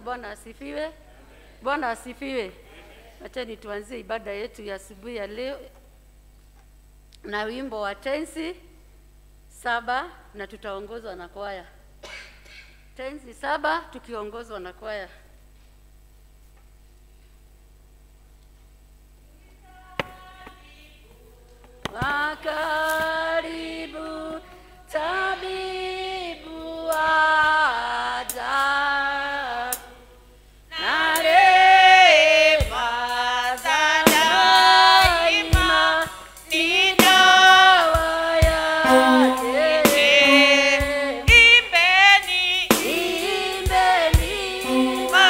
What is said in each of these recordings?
Bwana asifiwe. Bwana asifiwe. Acheni tuanzie ibada yetu ya asubuhi ya leo na wimbo wa tenzi saba na tutaongozwa na kwaya. Tenzi saba tukiongozwa na kwaya. Wakaribu tabibu ajabu na rehema za daima ni dawa yake. Imbeni Imbeni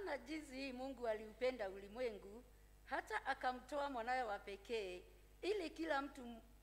maana jinsi hii Mungu aliupenda ulimwengu hata akamtoa mwanawe wa pekee, ili kila mtu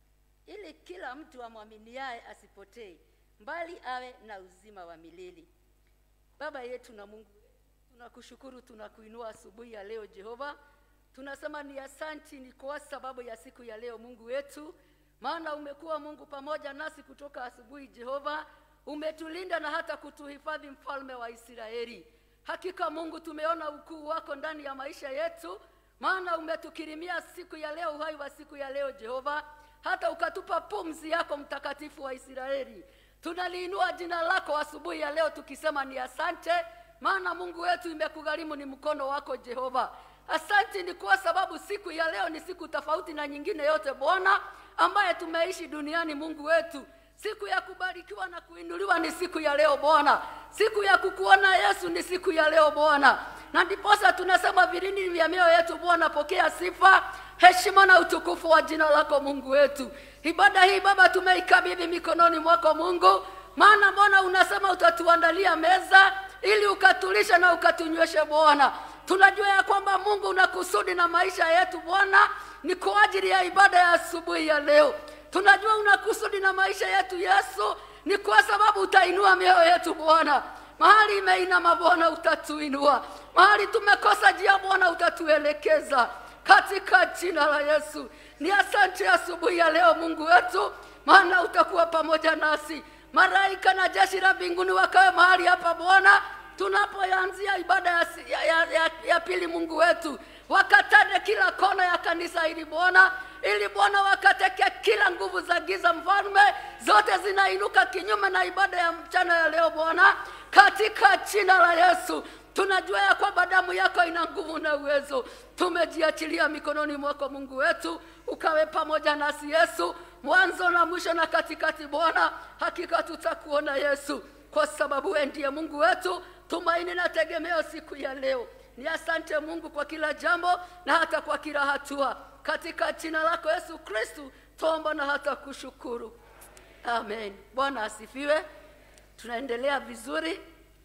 ili kila mtu amwaminiaye asipotee, bali awe na uzima wa milele. Baba yetu na Mungu, tunakushukuru, tunakuinua asubuhi ya leo Jehova. Tunasema ni asanti, ni kwa sababu ya siku ya leo Mungu wetu, maana umekuwa Mungu pamoja nasi kutoka asubuhi Jehova, umetulinda na hata kutuhifadhi, mfalme wa Israeli. Hakika Mungu, tumeona ukuu wako ndani ya maisha yetu, maana umetukirimia siku ya leo, uhai wa siku ya leo Jehova, hata ukatupa pumzi yako mtakatifu wa Israeli. Tunaliinua jina lako asubuhi ya leo tukisema ni asante, maana Mungu wetu imekugharimu ni mkono wako Jehova. Asante ni kwa sababu siku ya leo ni siku tofauti na nyingine yote Bwana ambaye tumeishi duniani. Mungu wetu, siku ya kubarikiwa na kuinuliwa ni siku ya leo Bwana, siku ya kukuona Yesu ni siku ya leo Bwana, na ndiposa tunasema vilindi vya mioyo yetu Bwana, pokea sifa, heshima na utukufu wa jina lako Mungu wetu. Ibada hii Baba tumeikabidhi mikononi mwako Mungu, maana Bwana unasema utatuandalia meza ili ukatulisha na ukatunyweshe Bwana. Tunajua ya kwamba Mungu una kusudi na maisha yetu Bwana, ni kwa ajili ya ibada ya asubuhi ya leo. Tunajua una kusudi na maisha yetu Yesu, ni kwa sababu utainua mioyo yetu Bwana. Mahali imeinama Bwana, utatuinua. Mahali tumekosa njia Bwana, utatuelekeza katika jina la Yesu. Ni asante asubuhi ya leo Mungu wetu, maana utakuwa pamoja nasi. Malaika na jeshi la mbinguni wakawe mahali hapa Bwana, tunapoanzia ibada ya, ya, ya, ya, ya pili. Mungu wetu, wakatane kila kona ya kanisa hili Bwana, ili Bwana wakateke kila nguvu za giza, mfalme, zote zinainuka kinyume na ibada ya mchana ya leo Bwana, katika jina la Yesu. Tunajua ya kwamba damu yako ina nguvu na uwezo. Tumejiachilia mikononi mwako Mungu wetu, ukawe pamoja nasi Yesu, mwanzo na mwisho na katikati. Bwana, hakika tutakuona Yesu, kwa sababu wewe ndiye Mungu wetu, tumaini na tegemeo siku ya leo. Ni asante Mungu kwa kila jambo na hata kwa kila hatua, katika jina lako Yesu Kristu tuomba na hata kushukuru, amen. Bwana asifiwe. Tunaendelea vizuri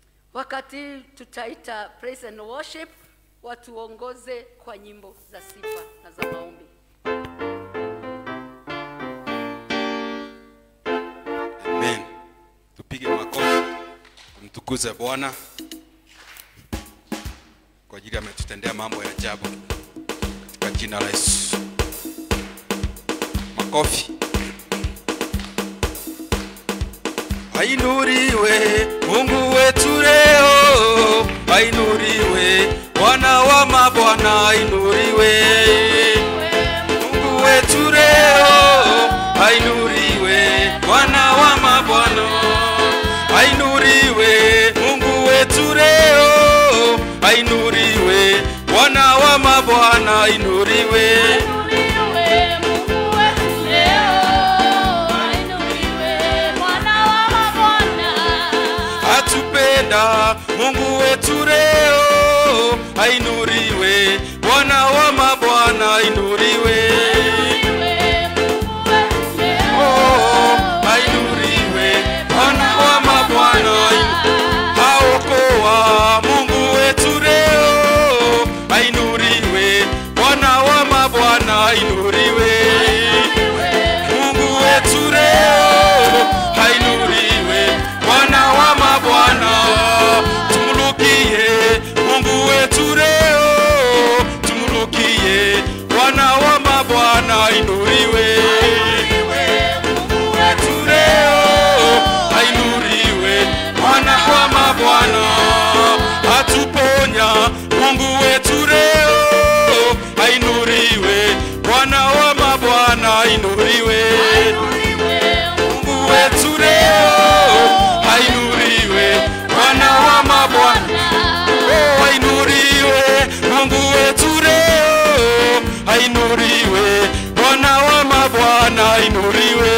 wakati tutaita praise and worship, watuongoze kwa nyimbo za sifa na za maombi. Amen. Tupige makofi tumtukuze Bwana kwa ajili ametutendea mambo ya ajabu katika jina la Yesu. Makofi. Ainuriwe Mungu wetu leo, ainuriwe Bwana wa mabwana, ainuriwe Mungu wetu leo, ainuriwe Bwana wa mabwana, ainuriwe Mungu wetu leo, ainuriwe Bwana wa mabwana, ainuriwe Ainuliwe Mungu wetu leo, ainuliwe Bwana wa mabwana. atupenda Mungu wetu leo, ainuriwe Bwana wa mabwana, ainuriwe Ainuliwe Mungu wetu leo, Oh, ainuriwe Bwana wa mabwana, aokoa Mungu wetu leo, ainuriwe Bwana wa mabwana, ainuriwe Mungu wetu leo, ainuriwe Bwana wa mabwana, tumulukie Mungu wetu leo, tumulukie Bwana wa mabwana, ainuriwe Mungu wetu leo, ainuriwe Bwana wa mabwana, atuponya Mungu wetu leo, ainuriwe Bwana wa mabwana, ainuriwe Mungu wetu leo, ainuriwe Bwana wa mabwana, oh, ainuriwe Mungu wetu leo, ainuriwe Bwana wa mabwana, ainuriwe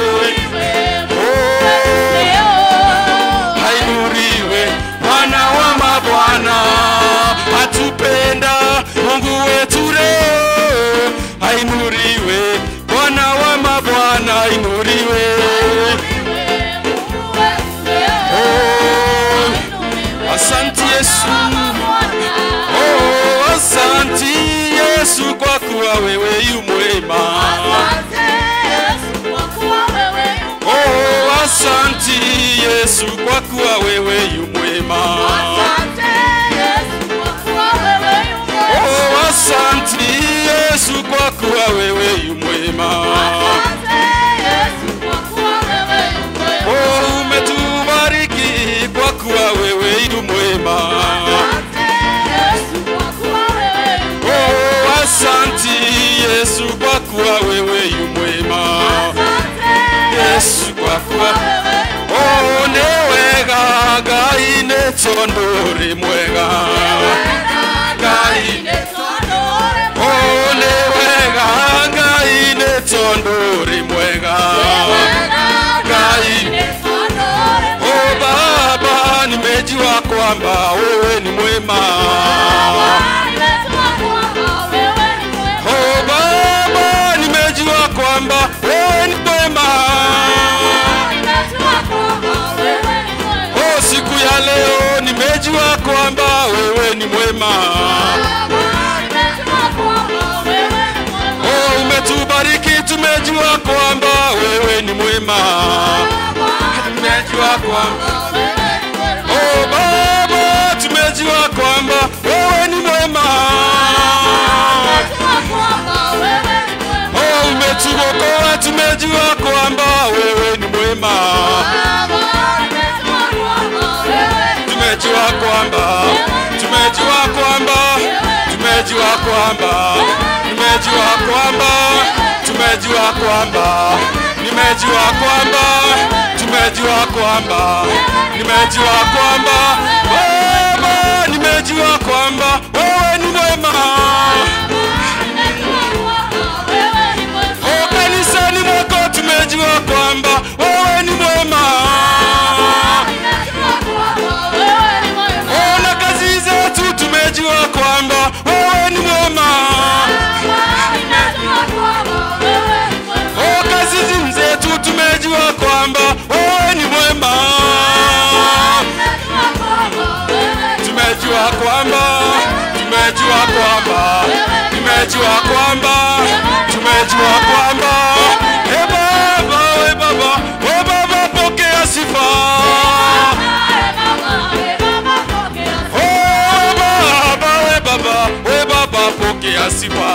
Oh, ainuriwe Bwana wa mabwana, atupenda Mungu wetu leo, ainuriwe Bwana wa mabwana, ainuriwe Oh, asante Yesu, Yesu kwa kuwa wewe yu mwema. Asante Yesu kwa kuwa wewe yu mwema. Oh, asanti Yesu kwa kuwa wewe yu mwema. Asante Yesu kwa kuwa wewe yu mwema. Oh, asanti Yesu kwa kuwa wewe yu mwema. Asante Yesu kwa kuwa wewe yu mwema. Oh, umetubariki kwa kuwa wewe yu mwema. Asante Yesu kwa kuwa wewe yu mwema. Oh, asanti Yesu kwa kuwa wewe yu mwema. Asante Yesu kwa kuwa wewe yu mwema. Oh, nĩ wega Ngai nĩ tondũ ũrĩ mwega. Ngai Oh, nĩ wega Ngai nĩ tondũ ũrĩ mwega. Ngai Oh, Baba, nimejua kwamba wewe ni mwema. Oh, Baba, nimejua kwamba wewe ni mwema. Oh, siku ya leo nimejua kwamba wewe ni mwema. Oh, umetubariki tumejua kwamba wewe ni mwema. Tumejua kwamba Oh Baba, tumejua kwamba wewe ni mwema. Oh, umetuokoa tumejua kwamba wewe ni mwema. Tumejua kwamba tumejua kwamba tumejua kwamba nimejua kwamba tumejua kwamba nimejua kwamba tumejua kwamba nimejua kwamba Baba, nimejua kwamba wewe ni mwema. Oh, kanisani mwako tumejua kwamba wewe ni mwema. Oh, na kazi zetu tumejua kwamba wewe ni mwema. Oh, kazi zetu tumejua kwamba wewe ni mwema. Tumejua kwamba tumejua kwamba tumejua kwamba tumejua kwamba e Baba, we Baba, we Baba, pokea sifa. Oh Baba, we Baba, we Baba, pokea sifa.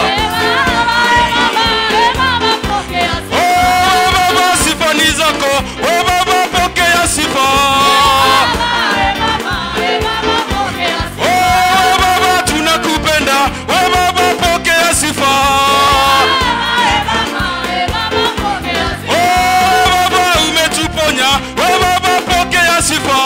Oh Baba, sifa ni zako. Oh Baba, pokea sifa. Oh Baba, tunakupenda. Oh Baba, pokea sifa. Oh Baba, umetuponya. Oh Baba, pokea sifa.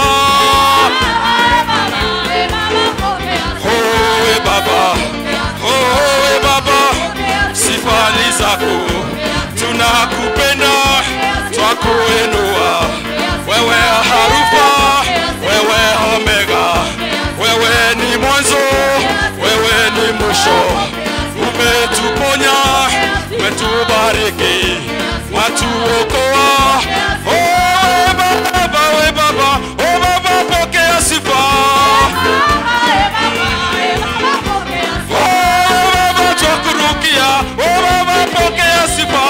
Oh we Baba, oh we Baba, sifa ni zako. Tunakupenda, twakuinua. Wewe harufa, wewe omega, wewe ni mwanzo, wewe ni mwisho. Umetuponya, umetubariki, watuokoa. Oh we Baba, we Baba, oh Baba, pokea sifa. Oh Baba, twakurukia. Oh Baba, pokea sifa.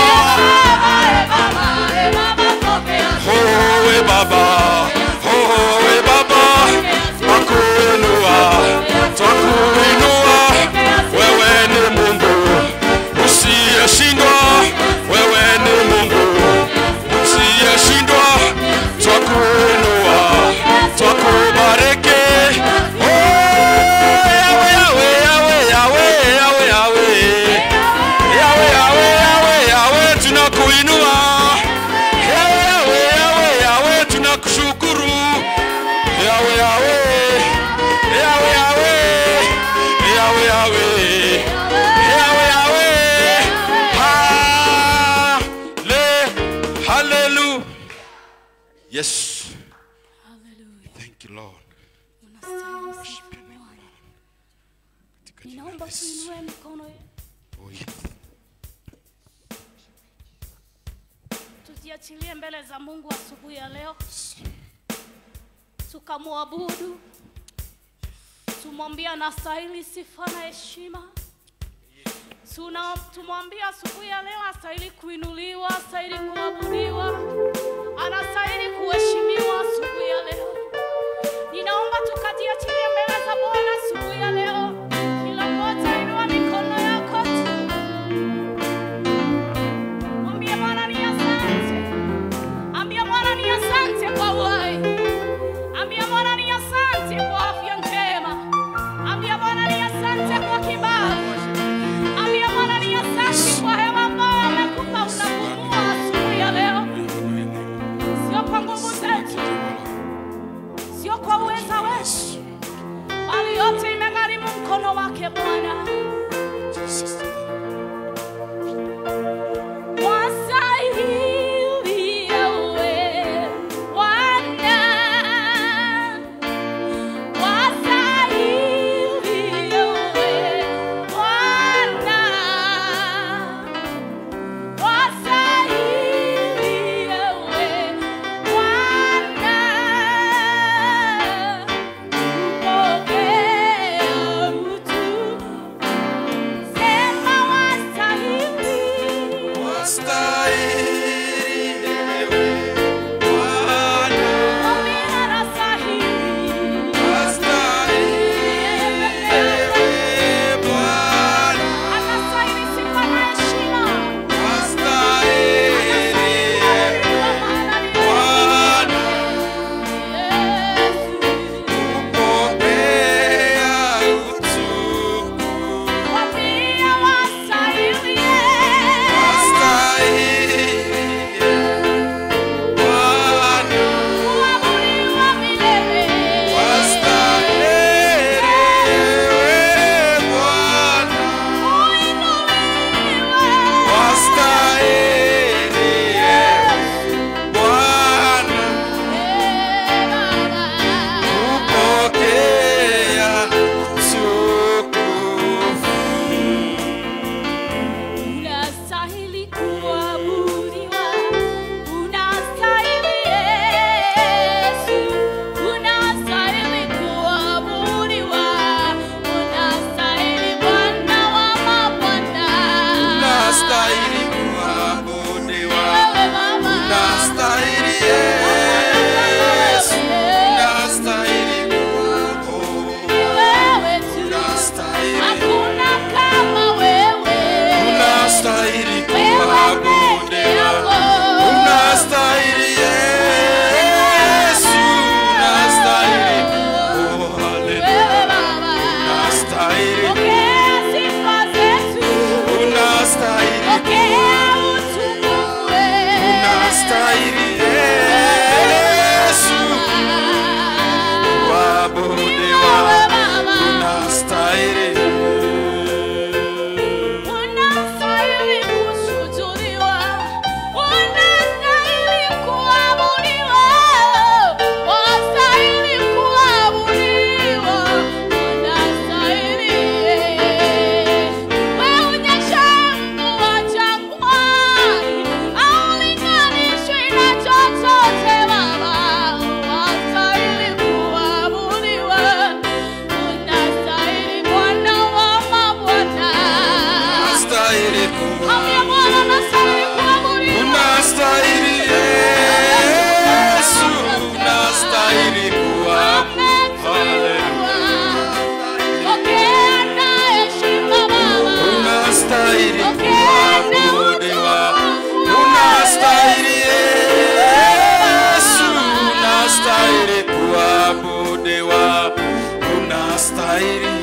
Oh we Baba, oh we Baba, twakuinua, twakuinua. Wewe ni Mungu usiyeshindwa, wewe ni Mungu usiyeshindwa. Twakuinua, twakubariki. Oh Yawe, Yawe, Yawe, Yawe, Yawe, Yawe. Yawe, Yawe, Yawe, Yawe, tunakuinua. Yawe, Yawe, Yawe, Yawe, tunakushukuru. Yawe, Yawe, Yawe, Yawe, Yawe, Yawe, Yawe, Yawe. Halle- Hallelujah. Yes. Thank you, Lord. Katika jina la Ninaomba Yesu. tuinue mikono yetu, Oh, yes. tuziachilie mbele za Mungu asubuhi ya leo, tukamwabudu, tumwambie anastahili sifa na heshima. Tuna- tumwambia asubuhi ya leo astahili kuinuliwa, astahili kuabudiwa, anastahili kuheshimiwa asubuhi ya leo. Ninaomba tukajiachilie mbele za Bwana asubuhi ya leo. Kila mmoja inua mikono yako tu. Mwambie Bwana ni asante. Ambia Bwana ni asante kwa uhai. Ambia Bwana ni asante kwa afya njema. Ambia Bwana ni asante kwa kibali. Ambia Bwana ni asante kwa hewa ambayo amekupa unapumua asubuhi ya leo. Sio kwa nguvu zetu, sio kwa uweza wetu, bali yote imegharimu mkono wake Bwana. Wastahili ewe Bwana. Wastahili ewe Bwana. Wastahili ewe Bwana. Pokea utu. Sema wastahili. Mwambie anastahili. Anastahili sifa na heshima. Kwa maana ni Yesu. Mwambie wastahili. Kuabudiwa milele. Kuinuliwa. Eh, Baba. Unastahili kuabudiwa, unastahili Yesu, unastahili kuabudiwa, unastahili Bwana wa mabwana. Unastahili kuabudiwa. Wewe Baba, Unastahili Yesu. Unastahili kuabudiwa. wewe tu, Unastahili. hakuna kama wewe. Unastahili Wewe peke kuabudiwa. yako. Unastahili Yesu. Unastahili. Oh, hallelujah. Wewe Baba, Unastahili. pokea sifa zetu. Unastahili. Pokea utukufu wewe. Unastahili Yesu. Kuabudiwa. Wewe Baba, Unastahili. unastahili kusujudiwa. Unastahili kuabudiwa. Wastahili kuabudiwa. Unastahili. Wewe unyesha mvua jangwani, haulinganishwi na chochote Baba. Wastahili kuabudiwa. Unastahili Bwana wa mabwana. Unastahili Ambia Bwana unastahili kuabudiwa. Unastahili Yesu, unastahili kuabudiwa. Pokea na heshima Baba. Unastahili Pokea na kuabudiwa. utukufu. Unastahili Yesu, unastahili kuabudiwa. Unastahili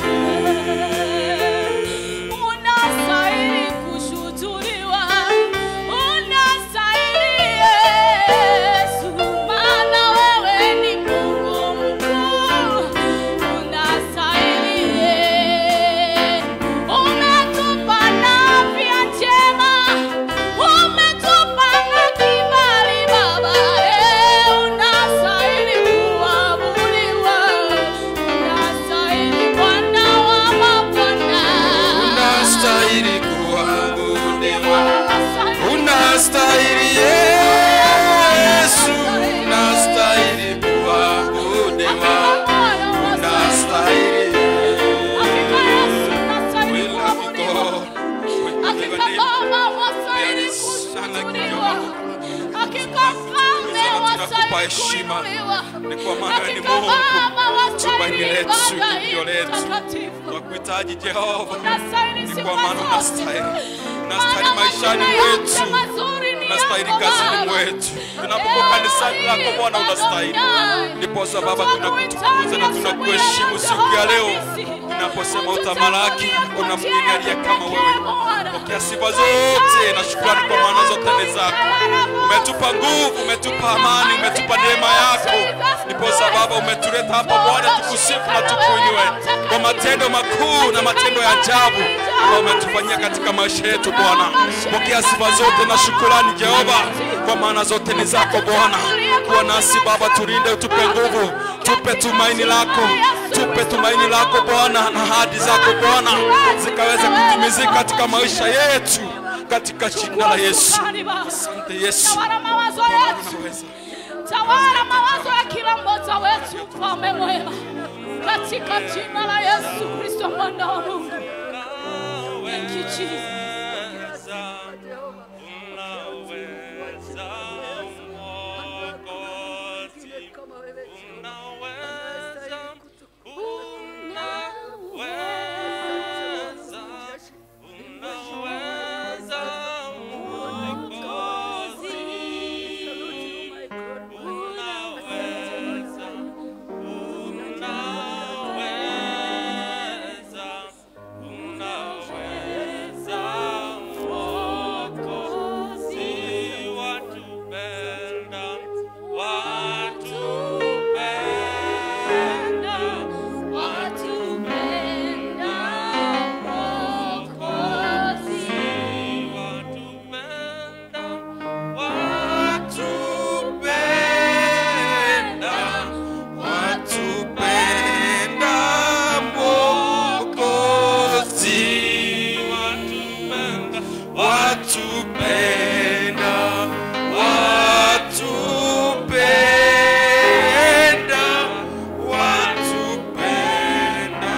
Unastahili kushutuliwa. Unastahili Yesu, maana wewe ni Mungu mkuu. Unastahili. Umetupa na afya njema. Umetupa na kibali Baba. Eh, unastahili kuabudiwa. Unastahili Bwana wa mabwana. unastahili kuabudiwa. Unastahili Yesu, unastahili kuabudiwa. Unastahili. We love you, God. unastahili kutukuliwa. Hakika mfalme Tunakupa wastahili heshima. kuinuliwa. Ni kwa maana wewe ni Hakika Mungu. Baba wastahili Tumaini letu, ibada hii kimbilio letu. takatifu. Twakuhitaji Jehova, Unastahili ni sifa kwa maana zote. unastahili. Unastahili Maana maishani matendo yote mwetu, mazuri ni unastahili yako kazini Baba. mwetu. Tunapokuwa kanisani lako Bwana, unastahili. Ndiposa Baba tunakutukuza na tunakuheshimu siku ya leo, tunaposema utamalaki, kuna mwingine aliye kama wewe. Pokea sifa zote na shukrani, kwa maana zote ni zako. Umetupa nguvu, umetupa amani, umetupa neema yako. Ndiposa Baba umetuleta hapa Bwana, tukusifu na tukuinue kwa matendo makuu na matendo ya ajabu ambayo umetufanyia katika maisha yetu Bwana. Pokea sifa zote na shukrani Jehova, kwa maana zote ni zako Bwana. Kuwa nasi Baba, tulinde, utupe nguvu, tupe tumaini lako, tupe tumaini lako Bwana, na ahadi zako Bwana zikaweze kutimizika katika maisha yetu, katika jina la Yesu. Asante Yesu, Tawala mawazo yetu. unaweza. Tawala mawazo ya kila mmoja wetu, mfalme mwema, katika jina la Yesu Kristo mwana wa Mungu. Thank you, Jesus. Watupenda Mwokozi, watupenda, watupenda, watupenda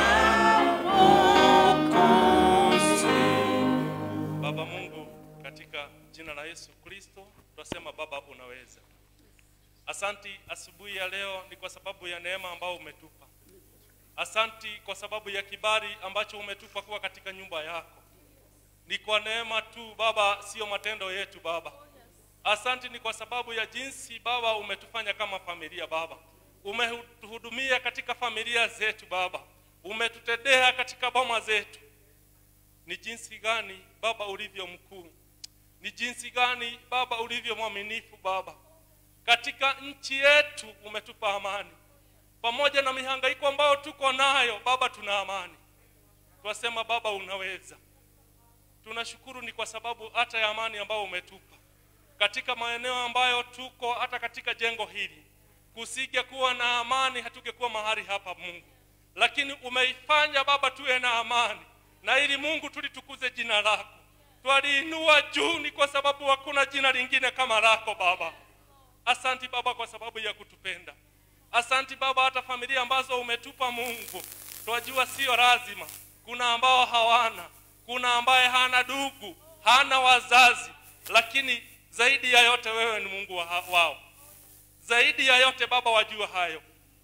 Mwokozi. Baba Mungu, katika jina la Yesu Kristo tunasema Baba, unaweza. Asanti asubuhi ya leo ni kwa sababu ya neema ambayo umetupa. Asanti kwa sababu ya kibali ambacho umetupa kuwa katika nyumba yako. Ni kwa neema tu Baba, sio matendo yetu Baba. Asanti ni kwa sababu ya jinsi Baba umetufanya kama familia Baba. Umetuhudumia katika familia zetu Baba. Umetutendea katika boma zetu ni jinsi gani baba ulivyo mkuu ni jinsi gani baba ulivyo mwaminifu baba katika nchi yetu umetupa amani pamoja na mihangaiko ambayo tuko nayo baba tuna amani twasema baba unaweza tunashukuru ni kwa sababu hata ya amani ambayo umetupa katika maeneo ambayo tuko hata katika jengo hili kusige kuwa na amani hatungekuwa mahali hapa mungu lakini umeifanya baba tuwe na amani na ili mungu tulitukuze jina lako twaliinua juu ni kwa sababu hakuna jina lingine kama lako baba asanti baba kwa sababu ya kutupenda asanti baba hata familia ambazo umetupa mungu twajua sio lazima kuna ambao hawana kuna ambaye hana ndugu hana wazazi lakini zaidi ya yote wewe ni mungu wa, wao zaidi ya yote baba wajua hayo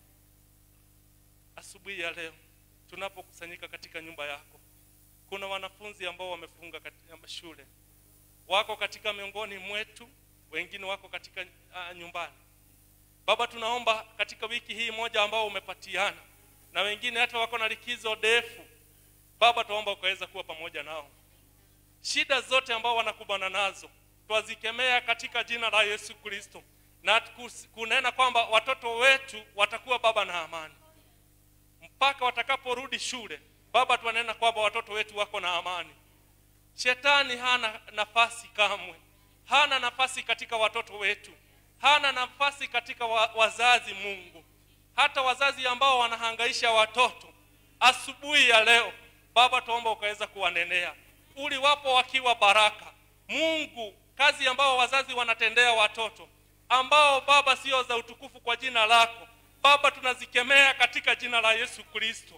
asubuhi ya leo tunapokusanyika katika nyumba yako kuna wanafunzi ambao wamefunga katika shule wako katika miongoni mwetu wengine wako katika uh, nyumbani baba tunaomba katika wiki hii moja ambao umepatiana na wengine hata wako na likizo ndefu baba tunaomba ukaweza kuwa pamoja nao shida zote ambao wanakumbana nazo twazikemea katika jina la yesu kristo na kus- kunena kwamba watoto wetu watakuwa baba na amani mpaka watakaporudi shule baba twanena kwamba watoto wetu wako na amani shetani hana nafasi kamwe hana nafasi katika watoto wetu hana nafasi katika wa, wazazi mungu hata wazazi ambao wanahangaisha watoto asubuhi ya leo baba tuomba ukaweza kuwanenea uli wapo wakiwa baraka mungu kazi ambao wazazi wanatendea watoto ambao baba sio za utukufu kwa jina lako baba tunazikemea katika jina la yesu kristo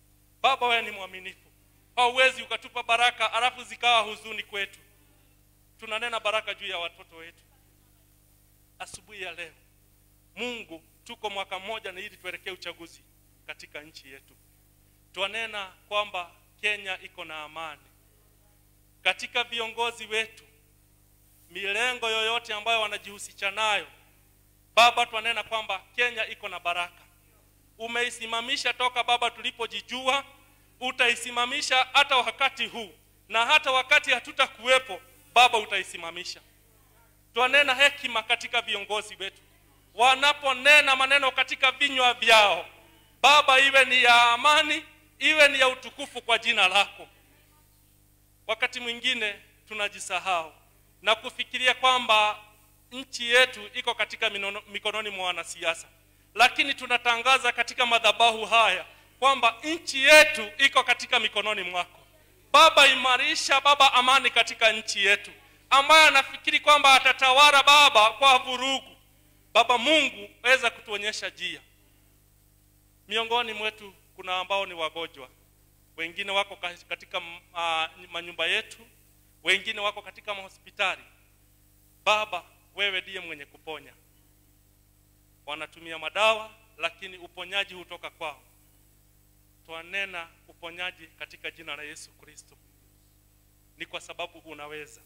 baba wewe ni mwaminifu hauwezi ukatupa baraka alafu zikawa huzuni kwetu tunanena baraka juu ya watoto wetu asubuhi ya leo mungu tuko mwaka mmoja na ili tuelekee uchaguzi katika nchi yetu twanena kwamba kenya iko na amani katika viongozi wetu milengo yoyote ambayo wanajihusisha nayo baba twanena kwamba kenya iko na baraka umeisimamisha toka baba tulipojijua utaisimamisha hata wakati huu na hata wakati hatutakuwepo baba utaisimamisha twanena hekima katika viongozi wetu wanaponena maneno katika vinywa vyao baba iwe ni ya amani iwe ni ya utukufu kwa jina lako wakati mwingine tunajisahau na kufikiria kwamba nchi yetu iko katika minono, mikononi mwa wanasiasa lakini tunatangaza katika madhabahu haya kwamba nchi yetu iko katika mikononi mwako baba imarisha baba amani katika nchi yetu ambaye anafikiri kwamba atatawala baba kwa vurugu baba mungu weza kutuonyesha njia miongoni mwetu kuna ambao ni wagonjwa wengine wako ka- katika uh, manyumba yetu wengine wako katika mahospitali baba wewe ndiye mwenye kuponya wanatumia madawa lakini uponyaji hutoka kwao twanena uponyaji katika jina la yesu kristo ni kwa sababu unaweza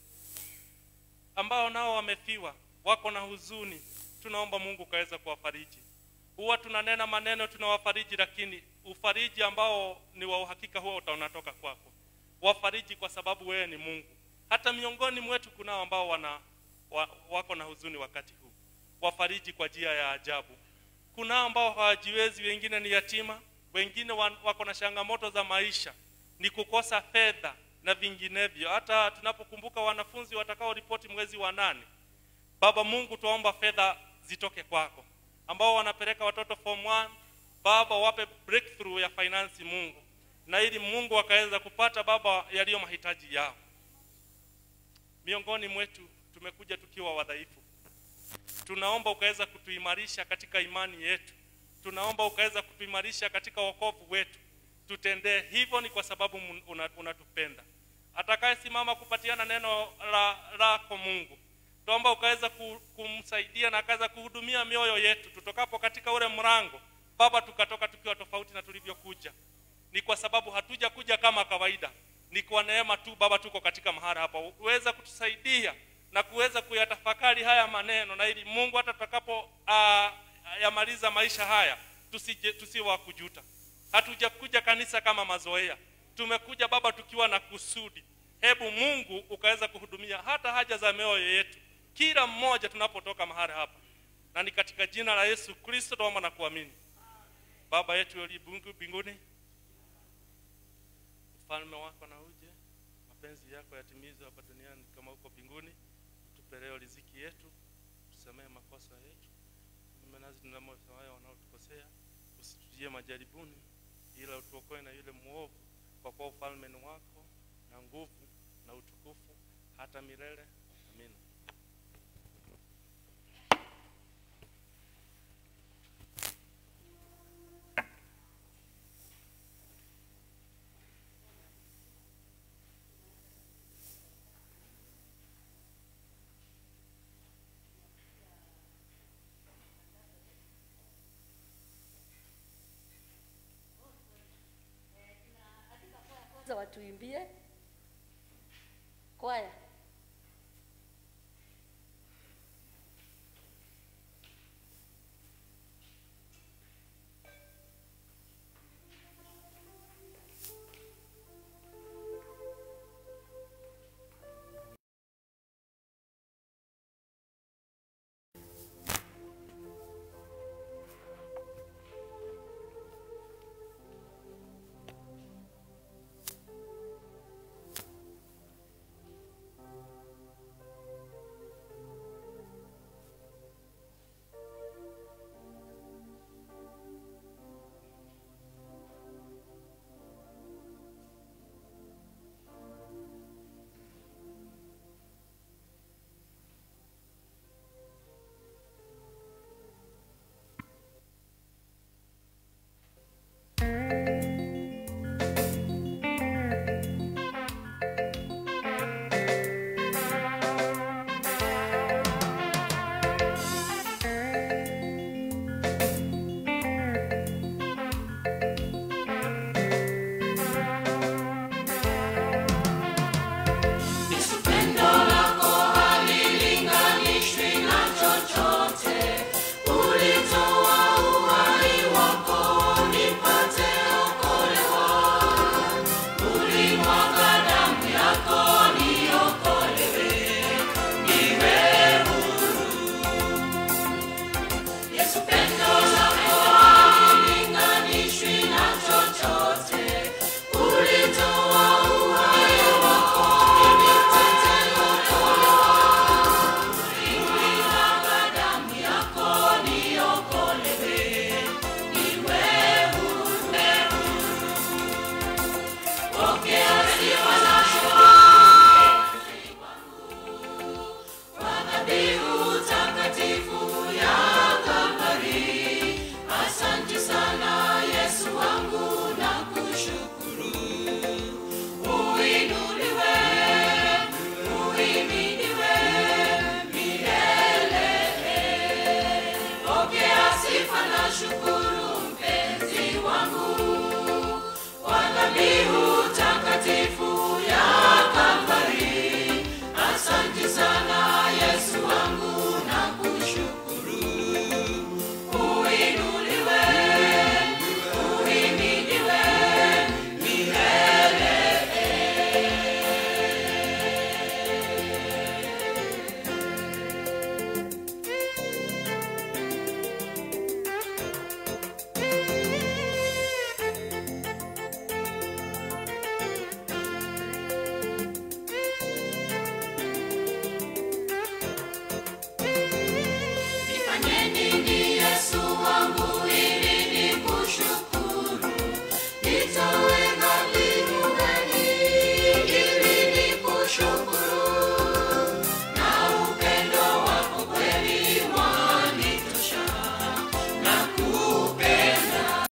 ambao nao wamefiwa wako na huzuni tunaomba mungu ukaweza kuwafariji huwa tunanena maneno tunawafariji lakini ufariji ambao ni wa uhakika huwa uta- unatoka kwako wafariji kwa sababu wewe ni mungu hata miongoni mwetu kunao ambao wana wa, wako na huzuni wakati huu wafariji kwa njia ya ajabu kunao ambao hawajiwezi wengine ni yatima wengine wan- wako na changamoto za maisha ni kukosa fedha na vinginevyo hata tunapokumbuka wanafunzi watakaoripoti mwezi wa nane baba mungu tuomba fedha zitoke kwako ambao wanapeleka watoto form 1 baba wape breakthrough ya finance mungu na ili mungu akaweza kupata baba yaliyo mahitaji yao miongoni mwetu tumekuja tukiwa wadhaifu tunaomba ukaweza kutuimarisha katika imani yetu tunaomba ukaweza kutuimarisha katika wokovu wetu tutendee hivyo ni kwa sababu mun- una- unatupenda atakayesimama kupatiana neno la- lako mungu tuomba ukaweza ku- kumsaidia na akaweza kuhudumia mioyo yetu tutokapo katika ule mrango baba tukatoka tukiwa tofauti na tulivyokuja ni kwa sababu hatuja kuja kama kawaida ni kwa neema tu baba tuko katika mahali hapa uweza kutusaidia na kuweza kuyatafakari haya maneno na ili mungu hata tutakapo uh, yamaliza maisha haya tusije tusiwe wa kujuta hatujakuja kanisa kama mazoea tumekuja baba tukiwa na kusudi hebu mungu ukaweza kuhudumia hata haja za mioyo yetu kila mmoja tunapotoka mahali hapa na ni katika jina la yesu kristo tuomba na kuamini baba yetu uliye mbingu- mbinguni ufalme wako na uje mapenzi yako yatimizwe hapa duniani kama huko mbinguni tupe leo riziki yetu tusamehe makosa yetu tume nazi tunamosawayo wanaotukosea usitujie majaribuni ila utuokoe na yule mwovu kwa kuwa ufalme ni wako na nguvu na utukufu hata milele amina kwanza watuimbie kwaya